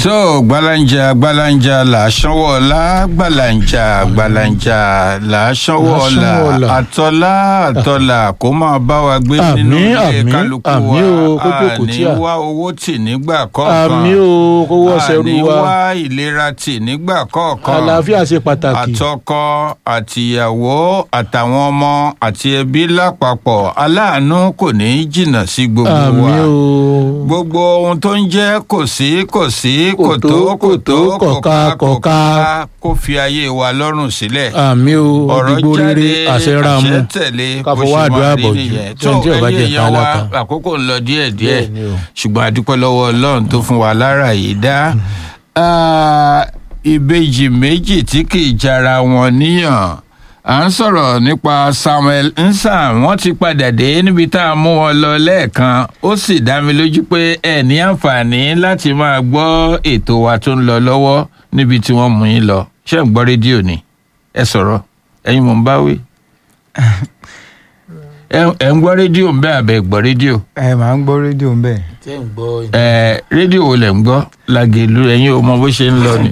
so gbalanja gbalanja là á sanwó ọlá gbalanja gbalanja là á sanwó Là á ọlá sanwó ọlá. àtọlá àtọlà kó máa bá wa gbé Àmín, nínú ilé àmín, kálukú àmín o, kó wa jókòó tí àní a. wá owó tì nígbà kọ̀ọ̀kan àmì o kó wọ́ sẹ́rù àní wa wá ìlera tì nígbà kọ̀ọ̀kan àlàáfíà ṣe pàtàkì àtọkọ àtìyàwó àtàwọn ọmọ àti ẹbí lápapọ̀ aláàánú kò ní í jìnnà sí gbogbo àmì wa o gbogbo ohun tó ń jẹ́ kò sí kò sí kò Kò tó, tó kò tó kò kò ká, ká kò kò ká. ká kó fi ayé wa lọ́rùn sílẹ̀ àmì o ọ̀rọ̀ òdìgbò jáde rere àṣẹ ra mu àṣẹ tẹ̀lé Ká bó fọwọ́ ṣe àdúrà máa rí bọ̀jú. nìyẹn Tí ohun tí ò bá jẹ́ èèyàn wa ká lákàn. àkókò ń lọ díẹ̀díẹ̀ Bẹ́ẹ̀ ni o. ṣùgbọ́n a dúpẹ́ lọ́wọ́ ọlọ́run tó fún wa lára yìí dá Ah, ìbejì méjì tí kì í jara wọn níyàn à ń sọ̀rọ̀ nípa Samuel Nsam wọ́n ti padà dé níbi tá a mú wọn lọ lẹ́ẹ̀kan ó sì dá mi lójú pé ẹ ní àǹfààní láti máa gbọ́ ètò wa tó ń lọ lọ́wọ́ níbi tí wọ́n mú yín lọ ṣé ń gbọ́ rédíò ni ẹ sọ̀rọ̀ ẹ̀yin mò ń bá wí. ẹ ẹ ń gbọ́ rédíò ń bẹ́ àbẹ̀ gbọ́ rédíò ẹ máa ń gbọ́ rédíò ń bẹ̀. tẹ́ ń gbọ́ ẹ rédíò wo lẹ̀ ń gbọ́ làgèlú ẹ̀yin ò mọ bó ṣe ń lọ ni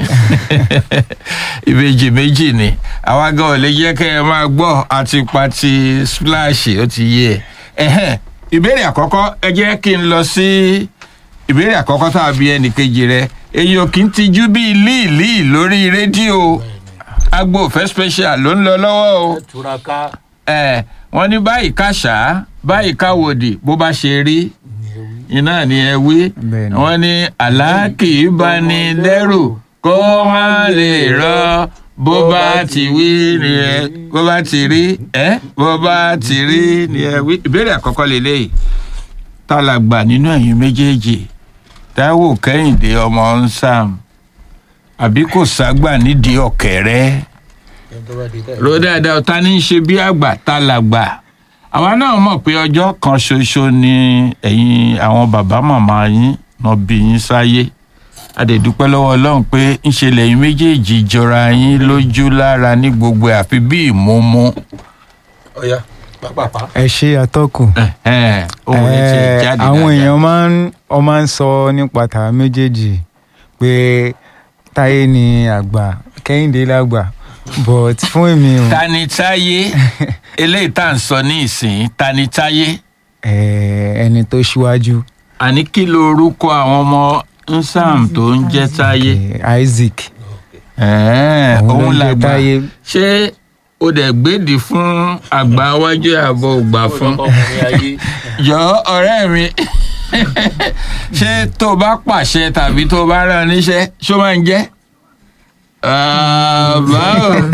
ìbejì méjì ni àwa gan ò lè jẹ́ kẹ́ ẹ máa gbọ́ àti pati splash ó ti yé ẹ ẹ̀hẹ́n ìbéèrè àkọ́kọ́ ẹ jẹ́ kí n lọ sí ìbéèrè àkọ́kọ́ tá a bí ẹnì kejì rẹ èyí ò kí ń tijú bíi líìlíì lórí rédíò agbo òfẹ́ special ló ń lọ lọ́wọ́ o túraká ẹ wọ́n ní báyìí káṣá báyìí káwòdì bó bá ṣe rí iná ni ẹ wí Bẹ́ẹ̀ ni. wọ́n ní àlákì bá ní lẹ́rù kó má lè rọ bó bá ti wí ni ẹ bó bá ti rí ẹ bó bá ti rí ni ẹ wí. ìbéèrè àkọ́kọ́ lélẹ́yìí tá la gbà nínú ẹ̀yin méjèèjì táíwò kẹ́hìndé ọmọ nsàm àbí kò ságbà nídìí ọ̀kẹ́rẹ́ ro dáadáa ta ní í ṣe bí àgbà ta làgbà àwa náà mọ̀ pé ọjọ́ kan ṣoṣo ni ẹ̀yin àwọn bàbá màmá yín náà bí yín sáyé adẹ̀dúpẹ́ lọ́wọ́ ọlọ́run pé ńṣe lẹ́yìn méjèèjì jọra yín lójú lára ní gbogbo ẹ̀ àfi bí ìmúmú ọ̀ya pápápá ẹ ṣe atọ́kùn. Ẹ̀hẹ́n, ohun rẹ̀ ti Eh, jáde àwọn dáadáa. èèyàn máa ń ọ máa ń sọ nípa tàwa méjèèjì pé táyé ni àgbà kẹ́hìndé lágbà but fún èmi o Tanitáyé eléyìí tá à ń sọ ní ìsìn Tanitáyé eh, ẹni tó ṣíwájú àní kí lorúkọ àwọn ọmọ nsàm tó ń jẹ́ Táyé. eh, Isaac Ẹ̀ẹ́, Òun ló òun ń jẹ́ làgbà Táyé. ṣé o dẹ̀ gbèdì fún àgbà wájú àbọ̀ ògbà fún jọ ọ̀rẹ́ mi ṣé tó o bá pàṣẹ tàbí tó o bá rán níṣẹ́ ṣó máa ń jẹ́ Ah, báwo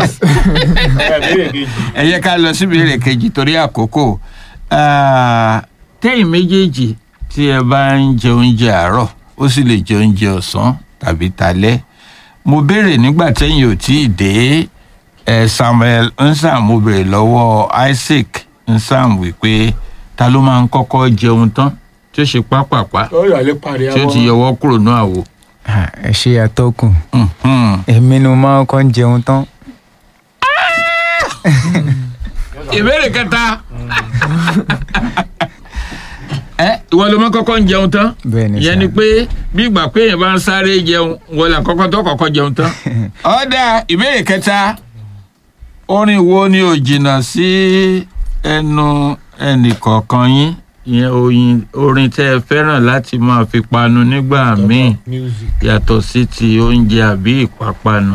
ẹ yẹ ká lọ síbi èrè kejì torí àkókò Ah, tẹ́yìn méjèèjì tí ẹ bá ń jẹ oúnjẹ àárọ̀ ó sì lè jẹ oúnjẹ ọ̀sán tàbí talẹ́ mo béèrè nígbà tẹ́yìn ò tí ì dé ẹ Samuel Nsam mo béèrè lọ́wọ́ Isaac Nsam wípé ta ló máa ń kọ́kọ́ jẹun tán tí ó ṣe pápápá ọ̀yà lè parí tí ó ti yọwọ́ kúrò ní àwo. Ah, ẹ ṣe atọ́kùn Mhm. èmi ni mo máa ń kọ́ ń jẹun tán ìbéèrè kẹta ẹ ìwọ ló máa kọ́kọ́ ń jẹun tán bẹ́ẹ̀ ni ìyẹn sà. ni pé bí ìgbà pé èèyàn bá ń sáré jẹun wọ́n là kọ́kọ́ tó kọ́kọ́ jẹun tán. ọ̀dà ìbéèrè kẹta orin wo ni ò jìnnà sí ẹnu ẹnìkọ̀ọ̀kan yín ìyẹn oyin orin tẹ́ ẹ fẹ́ràn láti máa fi panu nígbà míì yàtọ̀ sí ti oúnjẹ àbí ìpápánu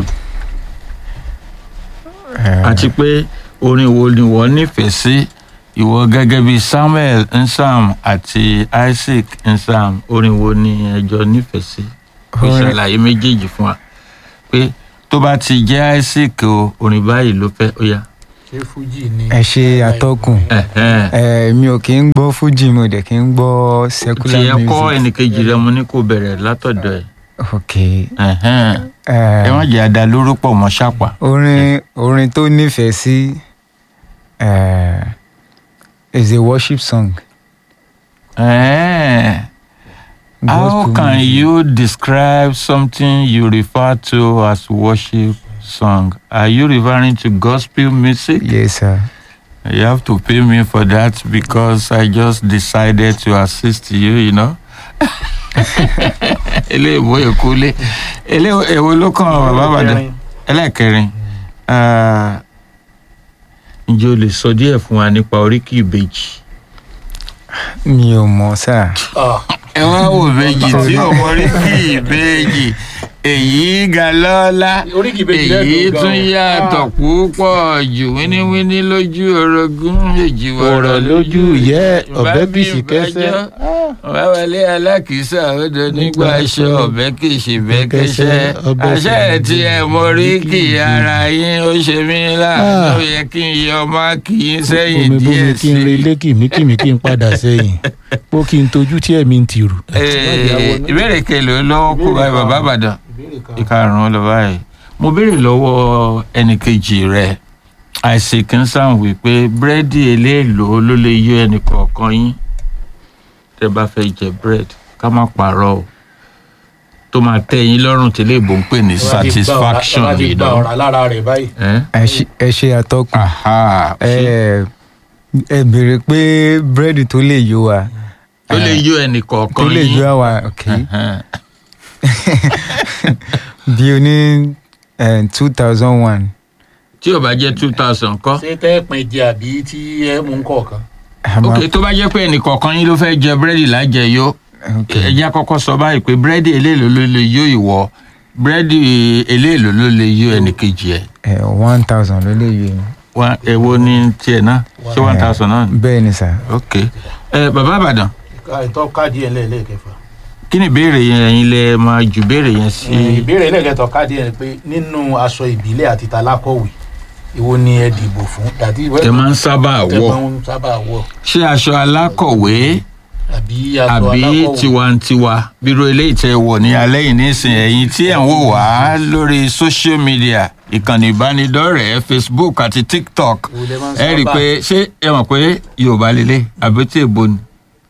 Eh, àti pé orin wo ni wọ́n nífẹ̀ẹ́ sí ìwọ gẹ́gẹ́ bíi Samuel Nsam àti Isaac Nsam orin wo ni ẹjọ́ nífẹ̀ẹ́ sí kó Orin- ṣàlàyé méjèèjì fún wa pé tó bá ti jẹ́ Isaac o orin báyìí ló fẹ́ ó yá. ṣé fújì ni ẹ ṣe atọ́kùn Ẹ̀hẹ́n. Eh, mi ò kí ń gbọ́ fújì mi ò dẹ̀ kí ń gbọ́ tí secular ẹ kọ́ music ẹnìkejì rẹ mo ní kó bẹ̀rẹ̀ látọ̀dọ̀ ẹ̀ ok Ẹ̀hẹ́n. eh, ẹ má jẹ́ àdá lórúkọ mọ́ ṣàpà. orin orin tó nífẹ̀ẹ́ sí eh, is a worship song. Ẹ̀hẹ́n. How Gospel can music. you describe something you refer to as worship song? Are you referring to gospel music? yes sir. You have to pay me for that because I just decided to assist you, you know. eléèbó èkúlé elé- èwo ló kàn bàbá àbàdàn ẹlẹ́ẹ̀kẹrin ah, ǹjẹ́ o lè sọ díẹ̀ fún wa nípa oríkì ìbejì. mi ò mọ̀ sáà Ah, ẹ wá wò ìbejì tí ò mọ oríkì ìbejì èyí ga lọ́lá oríkì ìbejì èyí lẹ́nu gan-an. tún yàtọ̀ púpọ̀ jù wíníwíní lójú orogún méjì ọ̀rọ̀ lójú ìyẹ́ ọ̀bẹ Bá bìsì mi kẹsẹ́ bẹ́jọ́. wá wọlé alákìísà odò nígbà aṣọ ọ̀bẹ kìsì bẹ́kẹ́sẹ́ ọbẹ̀ àṣẹ kìí tí ẹ mọ oríkì ara yín ó ṣe mí láàánú ó yẹ kí n yọ ọmọ kì í sẹ́yìn bomi díẹ̀ bomi kí n sí relé kìmíkìmí kí n padà sẹ́yìn pó kí n tojú tí ẹ̀mí ń tirù. i. ìbéèrè kelo lọ́wọ́ kó báyìí bàbá àbàdàn ìbéèrè kan. ìkarùn-ún lọ báyìí mo béèrè lọ́wọ́ ẹnìkejì rẹ̀ isaac ń sàn wípé búrẹ́dì eléèlò ló lè yọ ẹnì kọ̀ọ̀kan yín tẹ́ bá fẹ́ jẹ búrẹ́dì ká má parọ́ o tó máa tẹ́ yín lọ́rùn tí lè bò ń pè ní satisfaction Bá ti yìí gba lọ. ọ̀rá lára rẹ̀ báyìí. ẹ ṣe- ẹ ṣe atọ́kùn Aha, ẹ ẹ béèrè pé búrẹ́dì tó lè yó wa tó lè yọ ẹnì tó kọ̀ọ̀kan lè yín. yó wa ok Ẹhẹ́n. bí o ní two thousand one tí ò bá jẹ́ two thousand kọ́. ṣé tẹ́ pin jẹ àbí tí ẹ mú kọ̀ọ̀kan. ok tó bá jẹ́ pé ẹnì kọ̀ọ̀kan yín ló fẹ́ jẹ búrẹ́dì lájẹyó ẹ jẹ́ àkọ́kọ́ sọ báyìí pé búrẹ́dì eléèlò ló lè yó ìwọ búrẹ́dì eléèlò ló lè yó ẹnì kejì ẹ̀ one thousand ló lè yó yín. Wá- èwo ní tiẹ̀ náà ṣé one thousand náà ni. bẹ́ẹ̀ ni sà ok ẹ bàbá àbàdàn ìtọ́ káàdì ẹ̀ lẹ́ẹ̀lẹ́kẹfà. kí ni ìbéèrè yẹn ẹ̀yin lẹ máa ju ìbéèrè yẹn sí. ìbéèrè lẹ́ẹ̀kẹtọ̀ káàdì ẹ̀ pé nínú aṣọ ìbílẹ̀ àti talákọ̀wé èwo ni ẹ dìbò fún dàtí tẹ máa ń sábà tẹ wọ̀ máa ń sábà wọ̀ ṣé aṣọ alákọ̀wé àbí aṣọ àbí alákọ̀wé. tiwantiwa bírò eléyìí tẹ wọ̀ ní alẹ́ yìí nísìnyí ẹ̀yin tí ẹ̀ ń wò wá lórí social media ìkànnì ìbánidọ́rẹ̀ẹ́ facebook àti tiktok Èwo lẹ máa ń ẹ rí i sábà- pé ṣé ẹ mọ̀ pé yorùbá lélẹ̀ àbí tí èbó ni.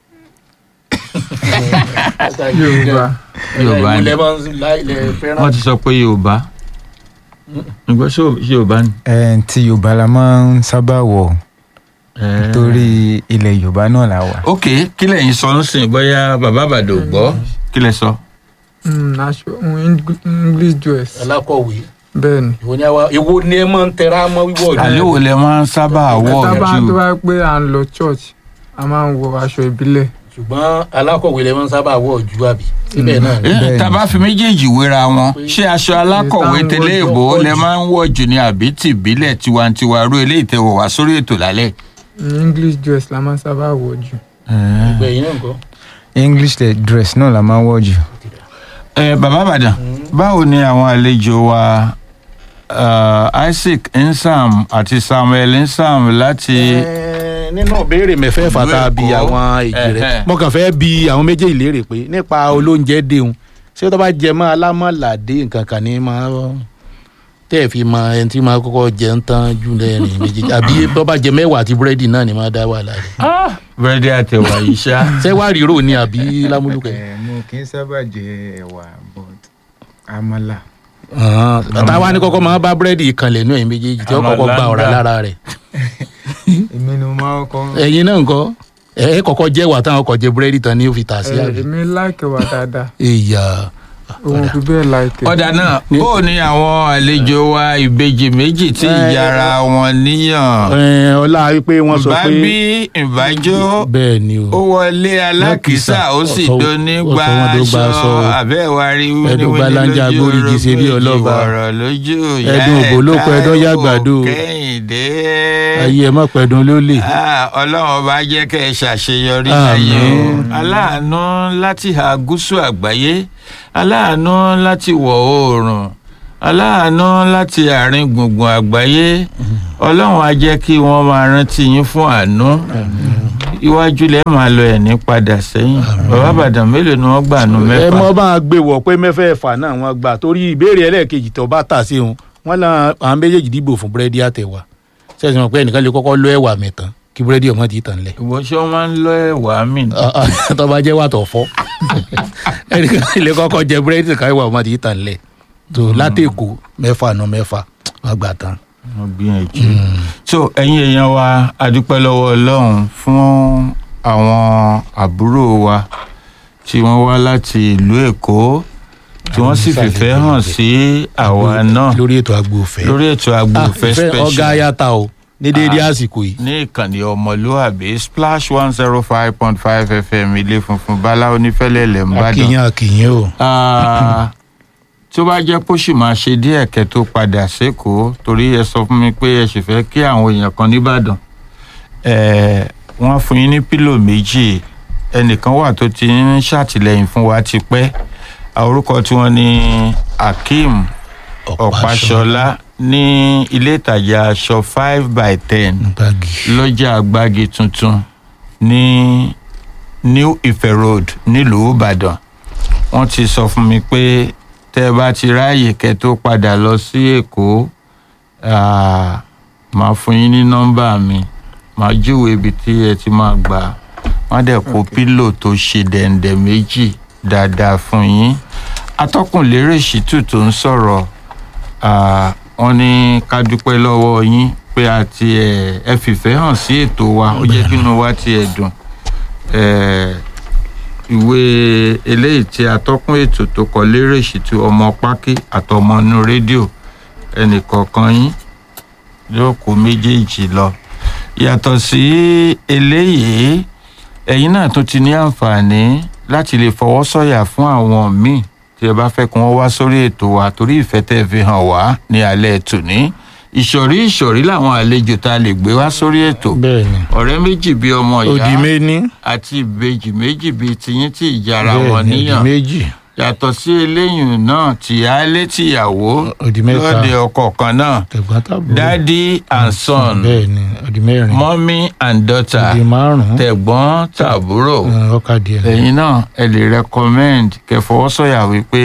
Yorùbá. Yorùbá Èwo ni. lẹ máa ń lá- lẹ fẹ́ràn wọ́n ti sọ pé yorùbá nígbà ṣé yorùbá ni. ẹ ti yorùbá la máa ń sábà wọ̀ Eh. torí ilẹ̀ yorùbá náà la wà. ok kí lẹ̀yin sọ ń sìn bóyá bàbá àbàdàn ò gbọ́ kí lẹ sọ. Mm, aṣọ mm, Eng- english dress alákọ̀wé bẹ́ẹ̀ ni. èwo ni àwa èwo ni ẹ máa ń tẹra mọ́ wíwọ̀ jù. àlẹ́ wo lẹ máa ń sábà wọ̀ tábà tó jù. bá pé à ń lọ church a máa ń wọ aṣọ ìbílẹ̀. ṣùgbọ́n alákọ̀wé lẹ máa ń sábà wọ̀ jù àbí síbẹ̀ náà ni. Eh, Bẹ́ẹ̀ni. tá a bá fi méjèèjì wéra wọn ṣé aṣọ alákọ̀wé Èyí tá ń tẹ́lẹ̀ wọ̀ èbó jù lẹ pọ̀ máa ń wọ̀ jù ní àbí tìbílẹ̀ tiwantiwa rú eléyìí tẹ́ wọ̀ wá sórí ètò lálẹ́. Mm, english dress la máa ń sábà wọ jù. ìgbẹ̀yìn náà nǹkan. english le- dress náà la máa ń wọ̀ jù. ẹ bàbá àbàdàn báwo ni àwọn àlejò wa uh, isaac nsam àti samuel nsam láti. Ẹ, nínú ìbéèrè mẹ́fẹ̀ẹ̀fà Ìlú tá a bi Èkó. àwọn èjì Ẹhẹ́. rẹ̀ mo kàn fẹ́ bi àwọn méjèèjì léèrè pé nípa olóúnjẹ déhùn ṣé tó bá jẹ mọ́ alámọ̀ládé nǹkan kan ní máa tẹ́ ẹ̀ fi mọ ẹni tí máa kọ́kọ́ jẹ ń tán jù lẹ́rìn méjèèjì àbí tó bá jẹ mẹ́wàá àti búrẹ́dì náà ni máa dá wà láre. búrẹ́dì àtẹ̀wà yìí ṣá. ṣé wàá rírò ni àbí lámúlùkẹ́. ẹ mo kì í sábà jẹ ẹ̀wà but àmàlà. táwa ní kọ́kọ́ máa bá búrẹ́dì ìkànlẹ̀ nú ẹ̀yin méjèèjì tí ó kọ́kọ́ gba ọ̀rá lára rẹ̀. èmi ni mo máa ń kọ́. ẹ̀yin náà ńkọ́ ẹ ẹ kọ́kọ́ jẹ́ wà táwọn kọ́ jẹ búrẹ́dì tán ní ó fi tà sí Eh, àbí. èmi láìkẹ́ wà dáadáa ìyá òun fi bẹ́ẹ̀ láìkẹ́. ọ̀dà náà bó o ní àwọn àlejò wa ìbejì méjì tí ìyára wọn níyàn. ẹ, ọlá wípé wọ́n sọ ìbá pé bí ìbájó bẹ́ẹ̀ ni o. ó wọlé alákìísà ó sì Ọ̀sọ́- dóní ọ̀sọ́ gba wọn tó gba aṣọ aṣọ o. àbẹ́wárí Ẹ̀dùn gbalanja agbórígi ṣe bí ọlọ́ba. ọ̀rọ̀ lójú ìyá Ẹ̀dùn ẹ̀ ògbólókò ẹ̀dán Táíwò yàgbàdo. kẹ́hìndé ayé ẹ mọ̀ pẹ̀dùn ló lè. Ah, ọlọ́run ọba jẹ́ kẹ́ ẹ ṣàṣeyọrí Àmín. láyé o aláàánú láti ha gúúsù àgbáyé aláàánú láti wọ̀ oòrùn aláàánú láti àárín gbùngbùn àgbáyé ọlọ́run á jẹ́ kí wọ́n máa rántí yín fún àánú iwájú lẹ́ máa lọ ẹ̀ ní padà sẹ́yìn bàbá àbàdàn mélòó ni wọ́n gbà nù ẹ mẹ́fà mọ́ bá a gbé wọ̀ pé mẹ́fẹ̀ẹ̀fà náà wọ́n gbà torí ìbéèrè ẹlẹ́ẹ̀kejì tó bá tà sí òun wọ́n náà àwọn méjèèjì dìbò fún búrẹ́dì àtẹ̀wà sẹ́sìn mọ̀ pé ẹnìkan lè kọ́kọ́ lọ ẹ̀wà mẹ́tàn kí búrẹ́dì ọmọ ti tàn lẹ̀. ìwọ ṣé wọ́n máa ń lọ ẹ̀wà mí ni? tó bá jẹ́ wà tó fọ́ ẹnìkan lè kọ́kọ́ jẹ búrẹ́dì kan ẹ̀wà ọmọ ti tàn lẹ̀ tó látẹ̀kọ́ mẹ́fà náà mẹ́fà wọ́n gbà tán. wọ́n gbìyànjú. so ẹ̀yin èèyàn wa a dúpẹ́ lọ́wọ́ ọlọ́run fún àwọn àbúrò wa tí wọ́n wá láti ìlú èkó tí wọ́n sì fìfẹ́ hàn sí àwa náà lórí ètò agbófẹ́ lórí ètò agbófẹ́ ìfẹ́ ọ̀gá special ayáta o ní déédéé àsìkò yìí ní ìkànnì ọmọlúàbí splash one zero five point five fm ilé funfun báláwo nífẹ̀lẹ́lẹ̀ ńbàdàn. akínyàn akínyàn o Ah, tó bá jẹ́ kó sì máa ṣe díẹ̀ kẹ́ tó padà sékòó torí ẹ sọ fún mi pé ẹ sì fẹ́ kí àwọn èèyàn kan nìbàdàn Eh, wọ́n fún yín ní pílò méjì ẹnìkan wà tó ti ń ṣàtìlẹ́yìn fún wa ti pẹ́ Ah, orúkọ tí wọ́n ní akeem ọ̀páṣọlá ní ilé ìtajà aṣọ five by ten gbági lọ́jà àgbági tuntun ní new ife road nílùú ìbàdàn wọ́n ti sọ fún mi pé tẹ́ ẹ bá ti ráàyè kẹ́ tó padà lọ sí èkó ah, màá fún yín ní nọ́mbà mi màá júwe ibi tí ẹ ti máa gbà wọ́n dẹ̀ kó pílò tó ṣe dẹ̀ǹdẹ̀ méjì dáadáa fún yín atọ́kùnlérè ṣìtù tó ń sọ̀rọ̀ ah, wọ́n ní ká dúpẹ́ lọ́wọ́ yín pé àti ẹ̀ ẹ fìfẹ́ hàn sí ètò wa ó jẹ́ kí inú wa tiẹ̀ dùn Eh, ìwé eléyìí tí atọ́kùn ètò tó kọ lérè ṣìtú ọmọ pákí àtọmọ inú rédíò ẹnìkọ̀ọ̀kan yín yóò kó méjèèjì lọ yàtọ̀ sí eléyìí ẹ̀yin náà tún ti ní àǹfààní láti lè fọwọ́ sọ̀yà fún àwọn míì tí ẹ bá fẹ́ kí wọ́n wá sórí ètò wa torí ìfẹ́ tẹ́ ẹ fi hàn wá ní alẹ́ tòní ìsọ̀rí ìsọ̀rí làwọn àlejò tá a lè gbé wá sórí ètò bẹ́ẹ̀ ni ọ̀rẹ́ méjì bíi ọmọ òdì ìyá méní àti ìbejì méjì bíi tiyín tí ìjara bẹ́ẹ̀ wọn ni òdì níyàn méjì yàtọ̀ sí eléyìí náà tìyálé tìyàwó òdì mẹ́ta lóde ọkọ kan náà tẹ̀gbọ́n tàbúrò daddy and son bẹ́ẹ̀ ni òdì mẹ́rin mommy and daughter òdì márùn-ún tẹ̀gbọ́n tàbúrò eh, ọkà díẹ̀ ẹ̀yin náà ẹ lè recommend kẹfọwọ́sọ̀yà wípé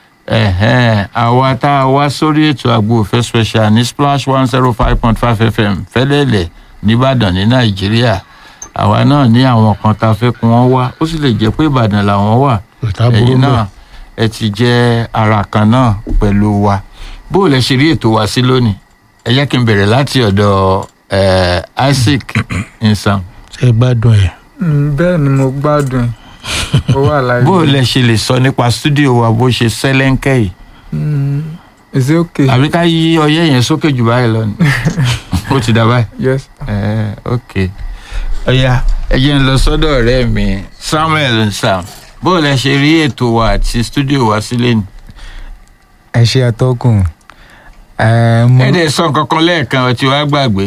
ẹ̀hẹ́n àwa tá a wá sórí ètò àgbo òfẹ́ special ní splash one zero five point five fm fẹ́lẹ́lẹ̀ nìbàdàn ní nàìjíríà àwa náà ní àwọn kan tá a fẹ́ kí wọ́n wá ó sì lè jẹ́ pé ìbàdàn làwọn wà òtá burú ẹ̀yin bẹ́ẹ̀ náà ẹ ti jẹ́ ara kan náà pẹ̀lú wa bó o lẹ ṣe rí ètò wa sí lónìí ẹ jẹ́ kí n bẹ̀rẹ̀ láti ọ̀dọ̀ eh, isaac nsam ṣe gbádùn ẹ̀ Mm, bẹ́ẹ̀ ni mo gbádùn ẹ̀ ó wà láyé. bó o lẹ ṣe lè sọ nípa stúdíò wa bó ṣe sẹ́lẹ̀ńkẹ́ yìí Mm, is it okay? àbí ká yí ọyẹ́ yẹn sókè jù báyìí lọ ni ó ti dà báyìí yes. ẹ ok ọ̀ya ẹ jẹ́ n lọ sọ́dọ̀ ọ̀rẹ́ mi samuel nsam bó o lẹ ṣe rí ètò wa àti stúdíò wa sílẹ̀ ni. ẹ ṣe atọ́kùn ẹ mo ẹ dẹ̀ sọ nǹkan kan lẹ́ẹ̀kan ọtí wa gbàgbé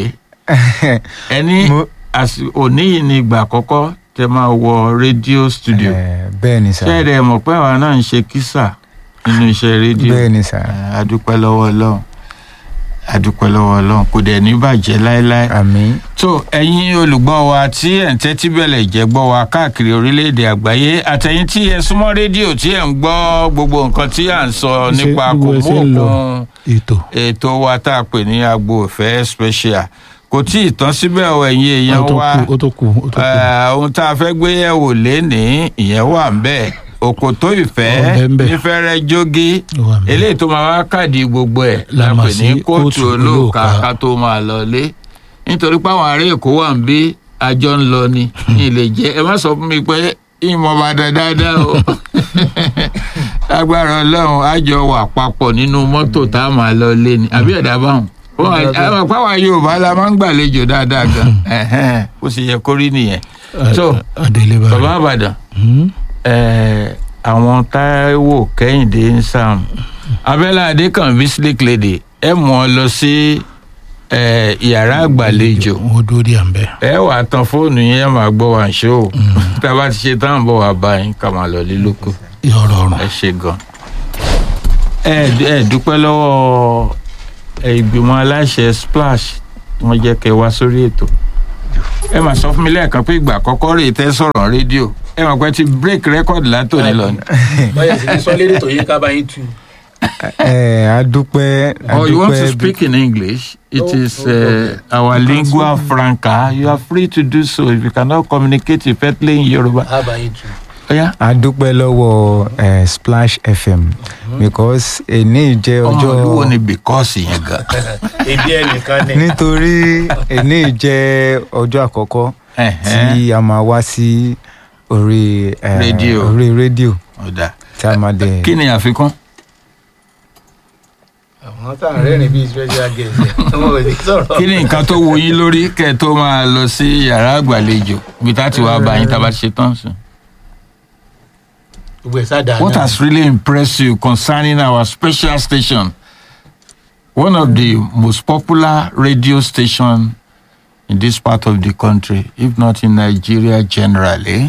ẹni mo àsì- òní yìí ni ìgbà àkọ́kọ́ tẹ máa wọ rédíò studio ẹ, bẹ́ẹ̀ ni sà ṣé ẹ dẹ̀ mọ̀ pé àwa náà ń ṣe kísà nínú iṣẹ́ rédíò bẹ́ẹ̀ ni sà Eh, adúpẹ́ lọ́wọ́ ọlọ́run adúpẹ́ lọ́wọ́ ọlọ́run kò dẹ̀ ní bàjẹ́ láéláé. àmì tó ẹ̀yin olùgbọ́ wa tí ẹ̀ ń tẹ́tí bẹ̀lẹ̀ jẹ́ gbọ́ wa káàkiri orílẹ̀-èdè àgbáyé àtẹ̀yìn tí ẹ súnmọ́ rédíò tí ẹ̀ ń gbọ́ gbogbo nǹkan tí à ń sọ Ṣé nípa kò gbogbo ẹ mú ṣe ń lọ? òkun ètò ètò wa tá a pè ní agbo ìfẹ́ special kò tí ì tán síbẹ̀ o ẹ̀yin èèyàn ó tó wa kù ó tó kù ó tó kù Eh, ohun tá a fẹ́ gbé yẹ̀wò lénìí ìyẹn wà ń bẹ̀ òkòtó ìfẹ́ Ó bẹ́ ń bẹ̀. nífẹ̀rẹ̀ jógí Ó wà ńbẹ̀. eléyìí tó máa wá káàdì gbogbo ẹ̀ La la mọ̀ pè ní sí kóòtù kóòtù olóòka olóòka. ká tó máa lọ lé nítorí pé àwọn ará èkó wà ń bí àjọ ń lọ ni ní ilé jẹ ẹ má sọ fún mi pé ìmọ̀ bá dá dáadáa o agbára ọlọ́run àjọ wà papọ̀ nínú mọ́tò tá a máa lọ lé ni àbí ẹ̀dá báwọn wọn àwọn pàwọn yorùbá la máa ń gbàlejò dáadáa gan ẹ̀hẹ́n, ó sì yẹ kó rí nìyẹn so adélé bá bàbá àbàdàn Hmm? eh, àwọn táíwò kẹ́hìndé ń sàm abẹ́lá adékànbí slick lady ẹ mú ọ lọ sí eh, yàrá àgbàlejò ó dúró dí à ń bẹ ẹ wàá tan fóònù yẹn ẹ máa gbọ́ wá ṣó o tá a bá ti ṣe tán bọ̀ wá bá yín ká máa lọ lílóko yọrọ ọrùn ẹ ṣe gan. ẹ ẹ dúpẹ́ lọ́wọ́ ẹ, ìgbìmọ̀ aláṣẹ splash wọ́n jẹ́ kẹ́ wá sórí ètò ẹ máa sọ fún mi lẹ́ẹ̀kan pé ìgbà àkọ́kọ́ rèé tẹ́ sọ̀rọ̀ rédíò ẹ mọ̀ pé ti break record látòní lọ ni. báyà sì ti sọ lédè tó yẹ ká bá yín tu. ẹ adúpẹ́ or you want to adúpẹ́ speak in english it No, is no uh, our lingua franca you are free to do so if you cannot communicate effectively in yoruba. á bá yín tu. oya adúpẹ́ lọ́wọ́ ẹ, splash fm because èní jẹ́ ọmọ ọjọ́ olúwo ni because yẹn gan. èdè ẹnìkan ni. nítorí èní jẹ́ ọjọ́ àkọ́kọ́ Ẹ̀hẹ́n. tí a máa wá sí orí ẹ, Rédíò. orí rédíò ọ̀dà tí a máa dẹ̀ kí ni àfikún. àwọn táwọn rẹ́rìn bíi special guest ẹ̀ wọn ò ní sọ̀rọ̀. kí ni nǹkan tó wo yín lórí kẹ́ ẹ tó máa lọ sí yàrá àgbàlejò bí tá a ti wá bá yín tá a bá ṣe tán sùn. gbogbo ẹ̀ sáà What dáná. has really impressed you concerning our special station? One of the most popular radio station in this part of the country, if not in Nigeria generally.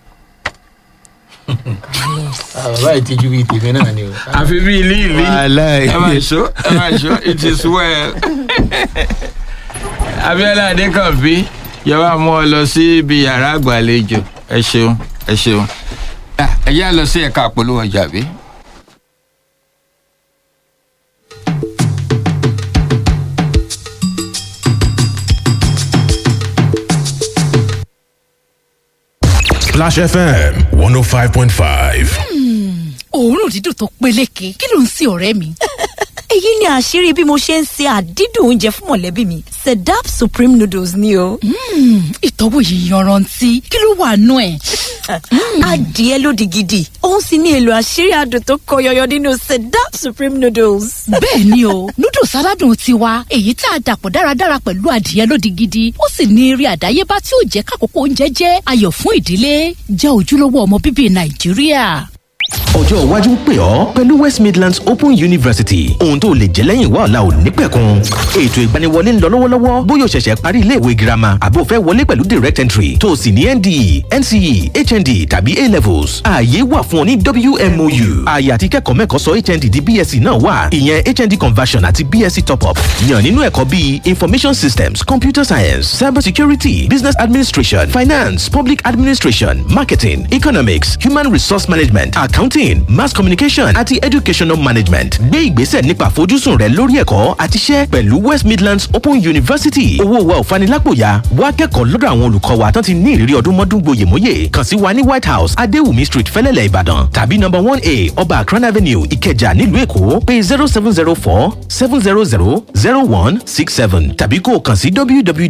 Ah, bàbá yìí tijú bíi tèmi náà ni o. àfi bí ilé ìlú Wàláì. ẹ máa ṣó ẹ máa ṣó it is well. Abíọ́lá Adékànbí yẹ wá mú ọ lọ sí ibi yàrá àgbàlejò ẹ ṣeun ẹ ṣeun. ẹ yá lọ sí ẹ̀ka àpolówó ọjà bí. Splash FM 105.5. òórùn dídùn tó peléke kí ló ń sin ọ̀rẹ́ mi. èyí ni àṣírí bí mo ṣe ń se àdídùn oúnjẹ fún mọ̀lẹ́bí mi sedap supreme noodles ni o. ìtọ́wò yìí yanrantí kí ló wà nú ẹ̀. adìẹ lódì gidi òun sì ní èlò àṣírí adùn tó kọ yọyọ nínú sedap supreme noodles. bẹ́ẹ̀ ni o noodles aládùn tiwa èyí tá a dàpọ̀ dáradára pẹ̀lú adìẹ lódì gidi ó sì ní eré àdáyébá tí ó jẹ́ kákòókò oúnjẹ jẹ́ ayọ̀ fún ìdílé jẹ́ ojúlówó ọmọ bíbí nàìjíríà. ọjọ́ iwájú ń pè ọ́ pẹ̀lú west midlands open university ohun tó lè jẹ́ lẹ́yìn wá ọ̀la ò ní pẹ̀kun ètò ìgbaniwọlé ń lọ lọ́wọ́lọ́wọ́ bóyá o ṣẹ̀ṣẹ̀ parí iléèwé girama àbó fẹ́ wọlé pẹ̀lú direct entry tó o sì ní nde nce hnd tàbí a levels ààyè wà fún ọ ní wmou ààyè àti kẹ́kọ̀ọ́ mẹ́kọ̀ọ́ sọ hnd di bsc náà wà ìyẹn hnd conversion àti bsc top up yàn nínú ẹ̀kọ́ bíi information systems computer science cyber security business administration finance public administration marketing economics human resource management accounting mass communication àti educational management gbé ìgbésẹ̀ nípa àfojúsùn rẹ lórí ẹ̀kọ́ àti iṣẹ́ pẹ̀lú west midlands open university owó wa ò fanilápòyà wá kẹ́kọ̀ọ́ lọ́dọ̀ àwọn olùkọ́ wa tán ti ní ìrírí ọdún mọ́dún gboyèmóyè kàn sí wa ní white house adéwùmí street fẹ́lẹ́lẹ̀ ìbàdàn tàbí number one a ọba akran avenue ìkẹjà nílùú èkó pé zero seven zero four seven zero zero zero one six seven tàbí kó o kàn sí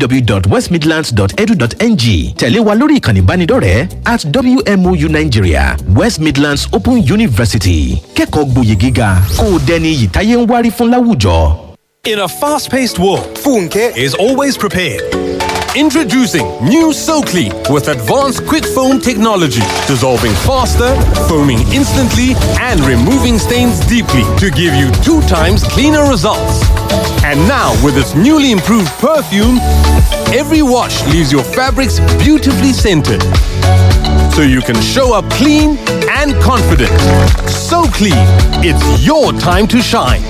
www.westmidlands.edu.ng tẹ̀lé wa lórí ìkànnì ìbánidọ́rẹ̀ẹ́ at wmou nigeria west midlands open university kẹ́kọ̀ọ́ gboyè gíga kó o dẹni iyì táyé ń wárí fún láwùjọ. In a fast paced world, Funke is always prepared. Introducing new SoClean with advanced quick foam technology, dissolving faster, foaming instantly, and removing stains deeply to give you two times cleaner results. And now, with its newly improved perfume, every wash leaves your fabrics beautifully scented. So you can show up clean and confident. So clean, it's your time to shine.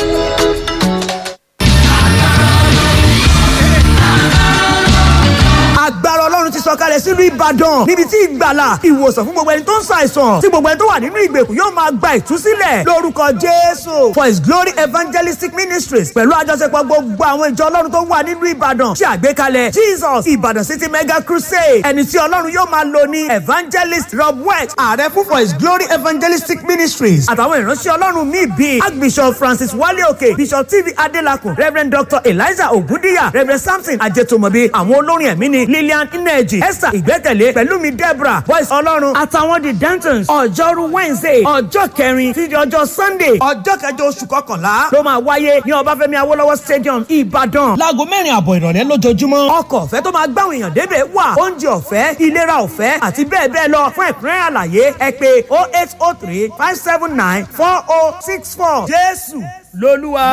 agbára ọlọ́run ti sọ̀kalẹ̀ sílùú ìbàdàn níbi tí ìgbàlà ìwòsàn fún gbogbo ẹni tó ń ṣàìsàn tí gbogbo ẹni tó wà nínú ìgbèkùn yóò máa gba ìtúsílẹ̀ lórúkọ jésù for his glory evangelistic ministries pẹ̀lú àjọṣepọ̀ gbogbo àwọn ìjọ ọlọ́run tó wà nínú ìbàdàn ṣe àgbékalẹ̀ jesus ìbàdàn city mega crusade ẹni tí ọlọ́run yóò máa lò ní evangelist rob west ààrẹ fún for his glory evangelistic ministries àtàwọn ìránṣẹ́ ọlọ́run míì bíi archbishop francis wale òkè bishop tv adelakun reverend dr eliza ogundiya reverend samson ajetomobi àwọn olórin ẹ̀mí ni lillian ineji esther ìgbẹ́kẹ̀lé pẹ̀lúmi deborah voice ọlọ́run àtàwọn the dentons ọjọ́rú wednesday ọjọ́ kẹrin títí ọjọ́ sunday ọjọ́ kẹjọ oṣù kọkànlá ló máa wáyé ní ọbáfẹ́mi awólọ́wọ̀ stadium ìbàdàn láago mẹ́rin àbọ̀ ìrọ̀lẹ́ lójoojúmọ́ ọkọ̀ ọ̀fẹ́ tó máa gbáwọn èèyàn débẹ̀ wà oúnjẹ ọ̀fẹ́ ìlera ọ̀fẹ́ àti bẹ́ẹ̀ bẹ́ẹ̀ lọ fún ẹ̀kúnrẹ́rẹ́ àlàyé ẹ pé oh eight oh three five seven nine four oh six four jésù lolúwa.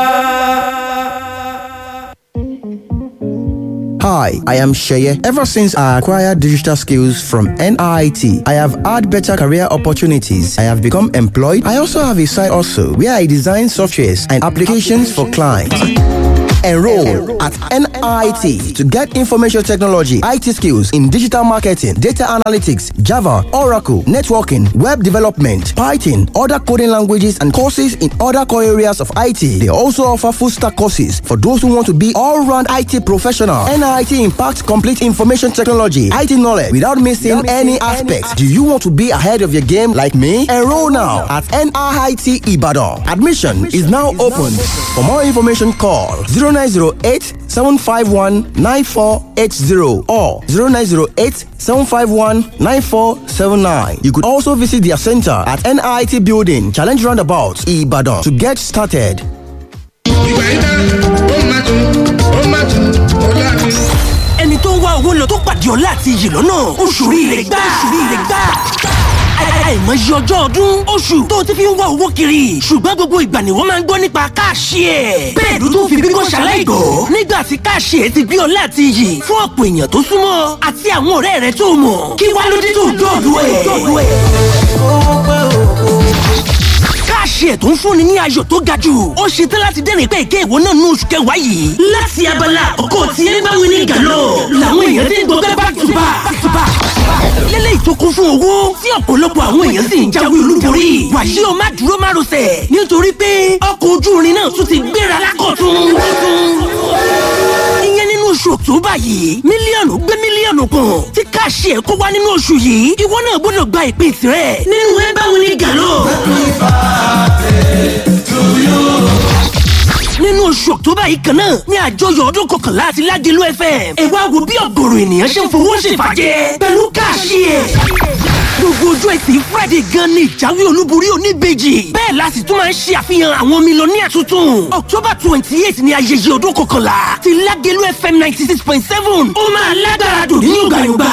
Hi, I am Sheye. Ever since I acquired digital skills from NIT, I have had better career opportunities. I have become employed. I also have a side also where I design softwares and applications for clients. Enroll at NIT to get information technology, IT skills in digital marketing, data analytics, Java, Oracle, networking, web development, Python, other coding languages, and courses in other core areas of IT. They also offer full stack courses for those who want to be all round IT professional. NIT impacts complete information technology, IT knowledge without missing any aspects. Do you want to be ahead of your game like me? Enroll now at NIT Ibadan. Admission is now open. For more information, call 0908 751 9480 or 0908 751 9479. You could also visit their center at NIT Building, Challenge Roundabout, Ibadan to get started. ìgbà yìí tán ó máa tún ó máa tún ó láàrin. ẹni tó ń wá owó lọ tó pàdé ọlá àti iyì lọ́nà oṣù rire gbà oṣù rire gbà àìmọye ọjọ́ ọdún oṣù tó ti fi ń wá owó kiri ṣùgbọ́n gbogbo ìgbà ni wọ́n máa ń gbọ́ nípa káàṣì ẹ̀. bẹ́ẹ̀ ló tún fi bíbọ́ ṣaláìgbọ́ nígbà tí káàṣì ẹ̀ ti gbé ọlá àti iyì fún ọ̀pọ̀ èèyàn tó súnmọ́ àti àwọn ọ̀rẹ́ rẹ̀ tó mọ̀ kí wá ló dé tó dọ̀dọ̀ ẹ̀. káàṣì ẹ̀ tó ń fúnni ní ayọ̀ tó ga jù ó ṣe tán láti dẹ́rìn pé èké ìwọ náà ní oṣù kẹwàá yìí. láti abala ọkọ tí ẹ bá wí ní gàlọ́ làwọn èèyàn ti ń gbọ́ back to back back to back lélẹ́yìí tó kún fún owó tí ọ̀pọ̀lọpọ̀ àwọn èèyàn sì ń jáwé olúborí. wàyí o má dúró má rọsẹ̀ nítorí pé ọkọ̀ ojú irin náà tún ti gbéra lákọ̀tún. ìyẹn nínú oṣù october yìí mílíọ̀nù gbé mílíọ̀nù kan tí káàṣì ẹ̀ kó wá nínú oṣù yìí ìwọ náà gbọ́dọ̀ gba ìpín tirẹ̀ nínú ẹ báwo ni gàlọ́. nínú oṣù october yìí kan náà ní àjọyọ̀ ọdún kọkànlá àti ládìlú fm ẹ wá wo bí ọ̀gọ̀rọ̀ ènìyàn ṣe ń fowó ṣèfàjẹ́ pẹ̀lú káàṣì ẹ̀. gbogbo ojú ẹtì friday gan ni ìjáwé olúborí oníbejì bẹ́ẹ̀ la sì tún máa ń ṣe àfihàn àwọn mílíọ̀nìyà tuntun october twenty eight ni ayẹyẹ ọdún kọkànlá ti ládìlú fm ninety six point seven ó máa lágbára dùn ní yọ̀gbàyọ̀gbà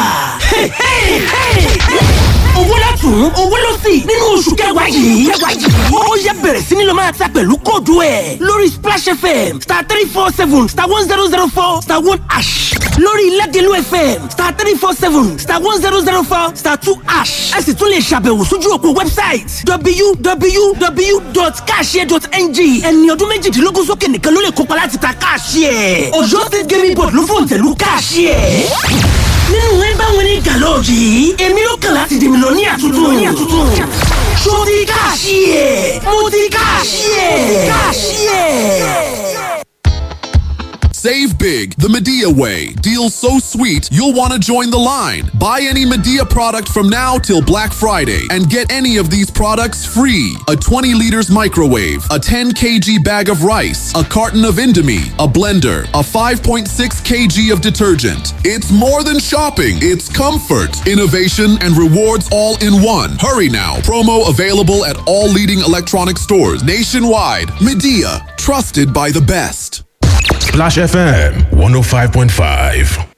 owó látún owó ló sì nínú oṣù kẹwàá yìí kẹwàá yìí ó yẹ bẹ̀rẹ̀ sí ni lọ máa ta pẹ̀lú kóòdù ẹ̀ lórí splash fm star three four seven star one zero zero four star one ash lórí ilẹ̀dẹ̀lú fm star three four seven star one zero zero four star two ash ẹ sì tún lè ṣàbẹ̀wò sójú òpó website www.cashier.ng ẹni ọdún méjìdínlógún sókè nìkan ló lè kópa láti ta cashier ọ̀yọ́ state gaming board ló fòǹtẹ̀lú cashier nínú ẹ báwọn ní gàlọ́ọ̀jì yìí èmi ló kàn láti dèmi lọ ní àtúntò ní àtúntò ṣó ti káàṣì ẹ̀ mo ti káàṣì ẹ̀ káàṣì ẹ̀. Save big the Medea way. Deals so sweet, you'll want to join the line. Buy any Medea product from now till Black Friday and get any of these products free. A 20 liters microwave, a 10 kg bag of rice, a carton of Indomie, a blender, a 5.6 kg of detergent. It's more than shopping, it's comfort, innovation, and rewards all in one. Hurry now. Promo available at all leading electronic stores nationwide. Medea, trusted by the best. Splash FM 105.5.